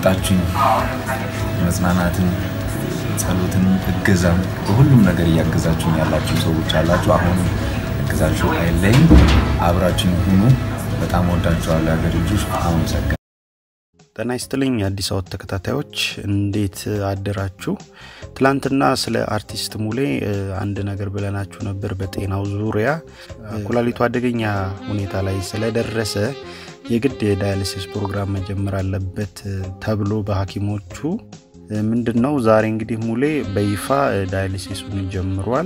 እየሰጣችሁኝ መጽናናትን፣ ጸሎትን፣ እገዛም በሁሉም ነገር እያገዛችሁኝ ያላችሁ ሰዎች አላችሁ። አሁን እገዛችሁ አይለይም። አብራችሁኝ ሁኑ። በጣም ወዳችኋለሁ። የሀገር ልጆች አመሰግናለሁ። ጤና ይስጥልኝ የአዲስ አወት ተከታታዮች እንዴት አደራችሁ? ትላንትና ስለ አርቲስት ሙሌ አንድ ነገር ብለናችሁ ነበር። በጤናው ዙሪያ ኩላሊቱ አደገኛ ሁኔታ ላይ ስለደረሰ የግድ የዳያሊሲስ ፕሮግራም መጀመር አለበት ተብሎ በሐኪሞቹ ምንድን ነው ዛሬ እንግዲህ ሙሌ በይፋ ዳያሊሲሱን ጀምሯል።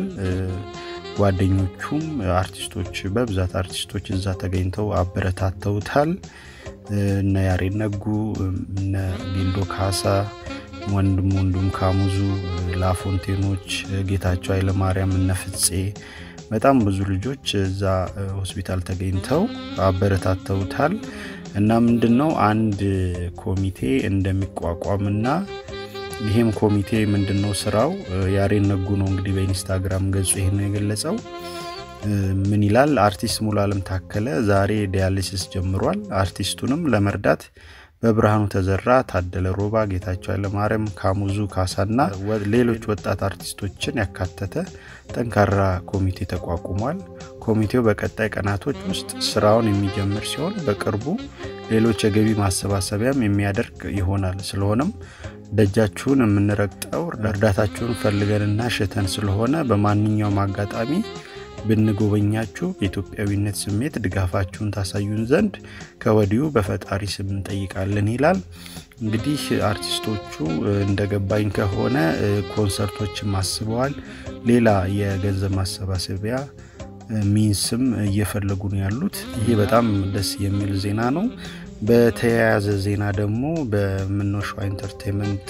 ጓደኞቹም አርቲስቶች በብዛት አርቲስቶች እዛ ተገኝተው አበረታተውታል። እነ ያሬድ ነጉ፣ እነ ቢልዶ ካሳ፣ ወንድም ወንዱም ካሙዙ፣ ላፎንቴኖች፣ ጌታቸው ኃይለማርያም፣ እነ ፍፄ በጣም ብዙ ልጆች እዛ ሆስፒታል ተገኝተው አበረታተውታል። እና ምንድን ነው አንድ ኮሚቴ እንደሚቋቋምና ይህም ኮሚቴ ምንድን ነው ስራው ያሬድ ነጉ ነው እንግዲህ በኢንስታግራም ገጹ ይህን የገለጸው። ምን ይላል? አርቲስት ሙሉዓለም ታከለ ዛሬ ዲያሊሲስ ጀምሯል። አርቲስቱንም ለመርዳት በብርሃኑ ተዘራ፣ ታደለ ሮባ፣ ጌታቸው ኃይለማርያም፣ ካሙዙ ካሳና ሌሎች ወጣት አርቲስቶችን ያካተተ ጠንካራ ኮሚቴ ተቋቁሟል። ኮሚቴው በቀጣይ ቀናቶች ውስጥ ስራውን የሚጀምር ሲሆን በቅርቡ ሌሎች የገቢ ማሰባሰቢያም የሚያደርግ ይሆናል። ስለሆነም ደጃችሁን የምንረግጠው እርዳታችሁን ፈልገንና ሽተን ስለሆነ በማንኛውም አጋጣሚ ብንጎበኛችሁ በኢትዮጵያዊነት ስሜት ድጋፋችሁን ታሳዩን ዘንድ ከወዲሁ በፈጣሪ ስም እንጠይቃለን ይላል። እንግዲህ አርቲስቶቹ እንደገባኝ ከሆነ ኮንሰርቶችም አስበዋል። ሌላ የገንዘብ ማሰባሰቢያ ሚንስም እየፈለጉ ነው ያሉት። ይሄ በጣም ደስ የሚል ዜና ነው። በተያያዘ ዜና ደግሞ በምኖሸዋ ኢንተርቴንመንት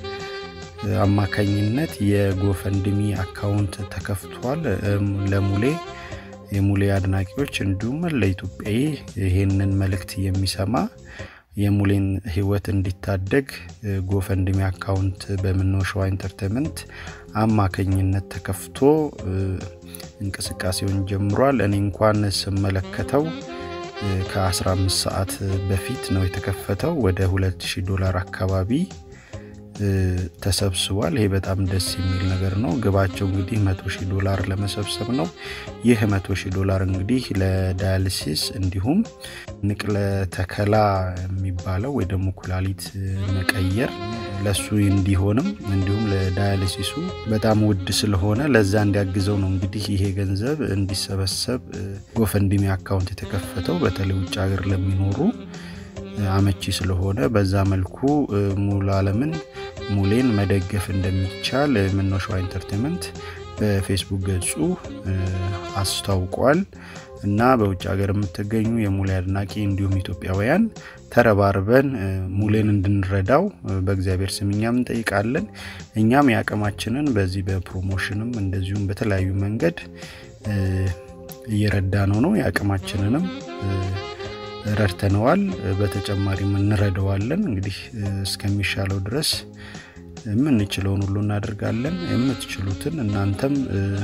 አማካኝነት የጎፈንድሚ አካውንት ተከፍቷል። ለሙሌ የሙሌ አድናቂዎች እንዲሁም ለኢትዮጵያዊ ይሄንን መልእክት የሚሰማ የሙሌን ሕይወት እንዲታደግ ጎፈንድሚ አካውንት በምኖሸዋ ኢንተርቴንመንት አማካኝነት ተከፍቶ እንቅስቃሴውን ጀምሯል። እኔ እንኳን ስመለከተው ከ15 ሰዓት በፊት ነው የተከፈተው። ወደ 2000 ዶላር አካባቢ ተሰብስቧል። ይሄ በጣም ደስ የሚል ነገር ነው። ግባቸው እንግዲህ መቶ ሺህ ዶላር ለመሰብሰብ ነው። ይህ መቶ ሺህ ዶላር እንግዲህ ለዳያሊሲስ እንዲሁም ንቅለ ተከላ የሚባለው ወይ ደግሞ ኩላሊት መቀየር ለሱ እንዲሆንም እንዲሁም ለዳያሊሲሱ በጣም ውድ ስለሆነ ለዛ እንዲያግዘው ነው እንግዲህ ይሄ ገንዘብ እንዲሰበሰብ ጎፈንድሚ አካውንት የተከፈተው በተለይ ውጭ ሀገር ለሚኖሩ አመቺ ስለሆነ በዛ መልኩ ሙሉዓለምን ሙሌን መደገፍ እንደሚቻል ምኖሸዋ ኢንተርቴንመንት በፌስቡክ ገጹ አስታውቋል። እና በውጭ ሀገር የምትገኙ የሙሌ አድናቂ እንዲሁም ኢትዮጵያውያን ተረባርበን ሙሌን እንድንረዳው በእግዚአብሔር ስም እኛም እንጠይቃለን። እኛም የአቅማችንን በዚህ በፕሮሞሽንም እንደዚሁም በተለያዩ መንገድ እየረዳ ነው ነው የአቅማችንንም ረድተነዋል። በተጨማሪም እንረዳዋለን። እንግዲህ እስከሚሻለው ድረስ የምንችለውን ሁሉ እናደርጋለን። የምትችሉትን እናንተም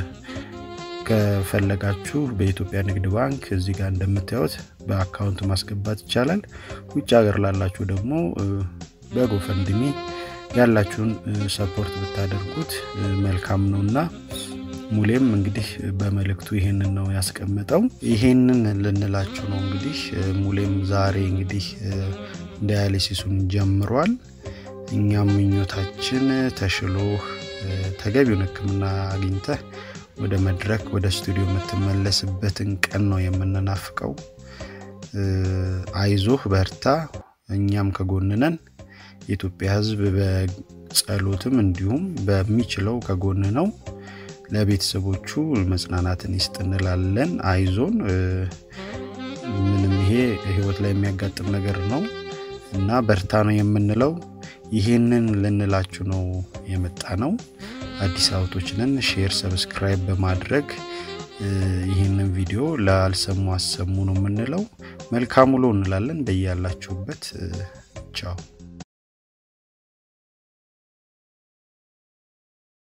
ከፈለጋችሁ በኢትዮጵያ ንግድ ባንክ እዚህ ጋር እንደምታዩት በአካውንት ማስገባት ይቻላል። ውጭ ሀገር ላላችሁ ደግሞ በጎፈንድሚ ያላችሁን ሰፖርት ብታደርጉት መልካም ነውና ሙሌም እንግዲህ በመልእክቱ ይሄንን ነው ያስቀመጠው። ይሄንን ልንላችሁ ነው እንግዲህ ሙሌም ዛሬ እንግዲህ ዳያሊሲሱን ጀምሯል። እኛም ምኞታችን ተሽሎህ ተገቢውን ሕክምና አግኝተህ ወደ መድረክ ወደ ስቱዲዮ የምትመለስበትን ቀን ነው የምንናፍቀው። አይዞህ በርታ፣ እኛም ከጎንነን። የኢትዮጵያ ሕዝብ በጸሎትም እንዲሁም በሚችለው ከጎን ነው። ለቤተሰቦቹ መጽናናትን ይስጥ እንላለን። አይዞን። ምንም ይሄ ህይወት ላይ የሚያጋጥም ነገር ነው እና በርታ ነው የምንለው። ይህንን ልንላችሁ ነው የመጣ ነው። አዲስ አበቦች ነን። ሼር፣ ሰብስክራይብ በማድረግ ይህንን ቪዲዮ ላልሰሙ አሰሙ ነው የምንለው። መልካም ውሎ እንላለን። እንደያላችሁበት ቻው።